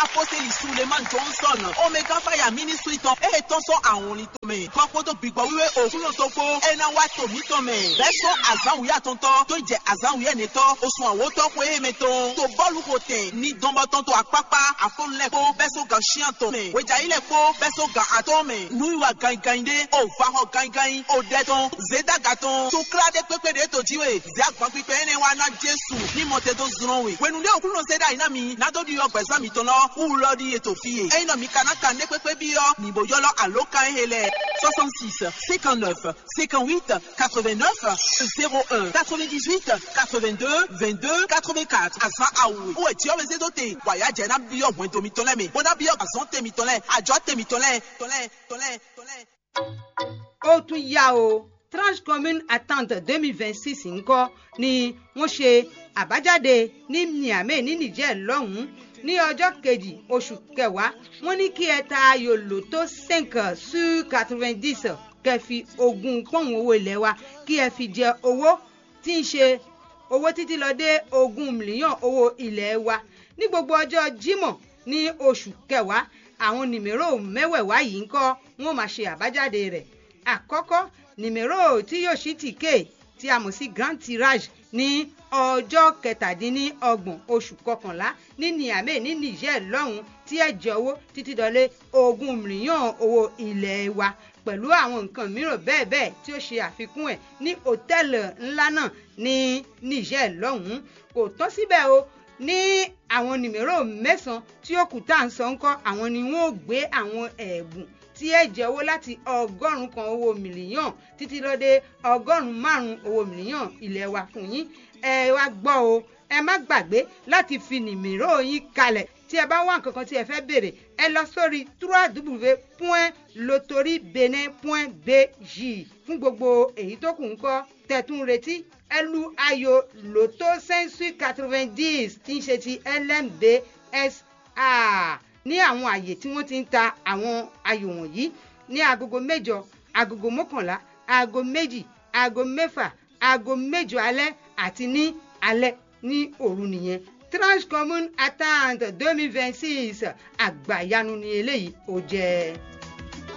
apostoli suleman johnson omega fire ministry tán èyí tán sọ àwọn orin tó mẹ́ kọ́kọ́ tó gbìgbọ́ wíwé òkúlò tó kó ẹ̀nà wa tòmí tó mẹ́ bẹ́ẹ̀ sọ àzáwìyá tó ń tọ́ tó jẹ́ àzáwìyá ni tọ́ oṣù àwọn tó kó èyí mi tó tó bọ́ọ̀lù kò tẹ̀ ní dánbọ́tán tó àpápá àfọlùlẹ̀ kó bẹ́ẹ̀ sọ gà ṣíàn tó mẹ́ wẹ̀jà ilẹ̀ kó bẹ́ẹ̀ sọ gà àtọ́ mẹ́ nuyiwa gangan dé o fa hàn gangan o dẹ tán zédàgà tán tó kíládé pépé de tó jíwèé zé àgbọn pípẹ́ ẹni wa ná jésù ní mọ̀tẹ́ tó zùrọ̀ wẹ̀ wẹ̀nu dé òkúlò zédà iná mi nádọ́dí yọ gbẹ̀sán mi tán lọ wúwo lọ di ètò fìyè ẹyin náà mi kàná kàn dé pépé bí yọ nìbò yọ lọ àló kan ẹ̀ lẹ̀ soixante six cinquante neuf cinquante huit quatre vingt neuf zéro un quatre vingt dix huit quatre vingt deux vingt deux quatre vingt quatre àzán àwòrán wọ́n ti ọ̀bẹ sẹ́tọ̀ tẹ̀ wàyà jẹ́ náà bí ọ̀gbọ́n tomi tọ́lẹ̀ mi bọ́dá bí ọ̀gbọ́n tẹ̀mí tọ́lẹ̀ àjọ tẹ̀mí tọ́lẹ̀ tọ́lẹ̀ tọ́lẹ̀ tọ́lẹ̀. ó tún yá o tranche commune attente deux mille vingt six ńkọ́ ni wọ́n ṣe àbájáde ní niamey ní niger lọ́hùn-ún ní ọjọ́ kejì oṣù kẹwàá wọ́n ní kí ẹ ta ayò lòtó cinq sur quatre-vingt-dix kẹ́ fi ogún pọ́ùn owó ilé wa kí ẹ fi jẹ owó tí ń ṣe owó títí lọ dé ogún mílíọ̀n owó ilé wa ní gbogbo ọjọ́ jímọ̀ ní oṣù kẹwàá àwọn nìmérò mẹ́wẹ̀ẹ̀wá yìí ń kọ́ wọ́n máa ṣe àbájáde rẹ̀ àkọ́kọ́ nìmérò tí yóò ṣí tìkè tí a mọ̀ sí grand tirage ní ọjọ́ kẹtàdínlọ́gbọ̀n oṣù kọkànlá ní niamey ní niger lọ́hùn tí ẹ jẹ owó títí dọ́lé ogún mílíọ̀n owó ilé wa pẹ̀lú àwọn nǹkan mìíràn bẹ́ẹ̀ bẹ́ẹ̀ tí ó ṣe àfikún ẹ̀ ní hòtẹ́ẹ̀lì ńlá náà ní niger lọ́hùn kò tán síbẹ̀ o ní àwọn nìmérò mẹ́sàn-án tí ó kù tá à ń sọ ńkọ́ àwọn ni wọ́n ó gbé àwọn ẹ̀bùn tí ẹ jẹ owó láti ọgọ́rùn-ún kan owó mílíọ̀n títí lọ dé ọgọ́rùn-ún márùn-ún owó mílíọ̀n ilé wa fún yín ẹ wá gbọ́ o ẹ má gbàgbé láti fi nìmérò yín kalẹ̀ tí ẹ bá wá nǹkan kan tí ẹ fẹ́ béèrè ẹ lọ sórí www.lotoriebenin.bj fún gbogbo èyí tó kù ń kọ́ tẹ̀tún retí ẹ lu ayò lotto sensu quatre-vingt-dix tí ń ṣe ti lmbsa ní àwọn àyè tí wọ́n ti ń ta àwọn ayò wọ̀nyí ní agogo mẹ́jọ agogo mọ́kànlá aago méjì aago mẹ́fà aago mẹ́jọ alẹ́ àti ní alẹ́ ní òru nìyẹn tranche commune attente deux mille vingt six àgbàyanu ni eléyìí ó jẹ́.